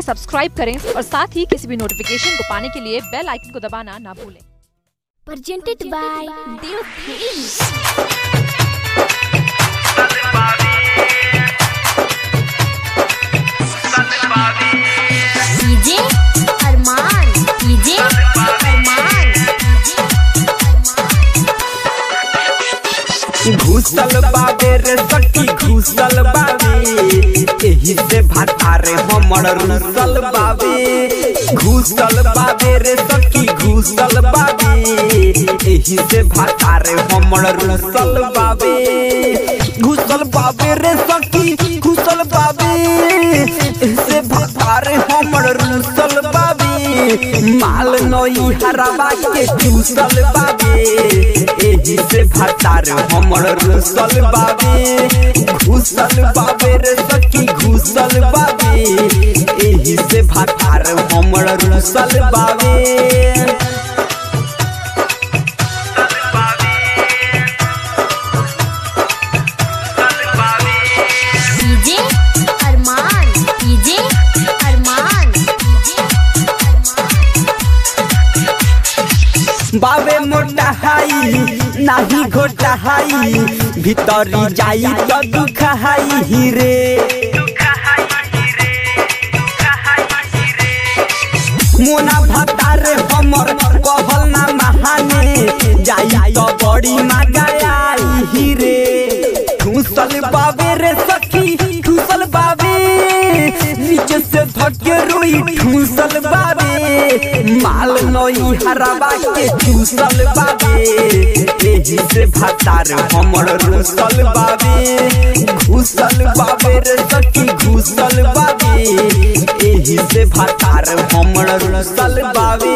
Subscribe करें और साथ ही किसी भी नोटिफिकेशन को पाने के लिए बेल आइकन को दबाना ना भूलें presented by Dev Films. DJ Arman, DJ Arman, घुसल बाबे रे सखी घुसल बाबे एही से भातारे हमर रुसल बाबे घुसल बाबे रे सखी घुसल बाबे एही से भातारे हमर रुसल बाबे घुसल बाबे रे सखी घुसल बाबे एही से भातारे हमर रुसल बाबे माल नई हरावा के घुसल बाबे एही से भातार हमर रुसल बाबे घुसल बाबे रे सखी घुसल बाबे एही से भातार हमर रुसल बाबे DJ Arman, DJ Arman, DJ Arman. बाबे मोटा हाई नाही घोटा हाई भीतरी जाई तो दुख हाई रे मोना भतार हमर कहल ना महाने जाई तो बड़ी मगाई रे ठूसल बाबे रे सखी ठूसल बाबे नीचे से धके रोई ठूसल बाबे माल नई हरावा के ठूसल बाबे एही से भतार हमर रुसल बाबे घुसल बाबे रे सखी घुसल बाबे एही से भतार हमर रुसल बाबे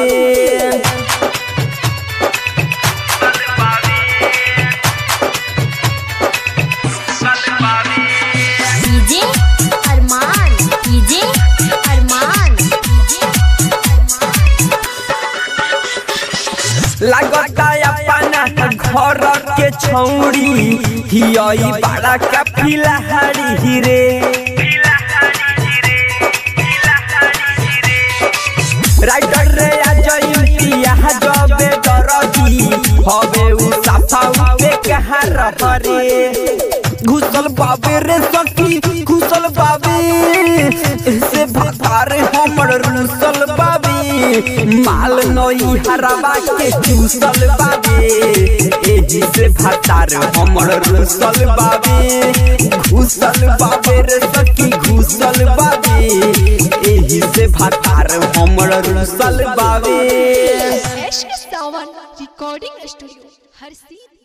DJ Arman, DJ Arman, DJ Arman. लगता अपना घर के छौड़ी हियई बड़ा का फिलहारी रे राइटर रे अजय पिया जबे दरदी हवे उ सफा पे कहां रहरे घुसल बाबे रे सखी घुसल बाबे से भतार हमर रुसल बाबे माल नई हरावा के घुसल बाबे एही से भतार हमर रुसल बाबे घुसल बाबे रे सखी घुसल बाबे एही से भतार हमर रुसल बाबे Ash Sawan Recording Studio, हर सीध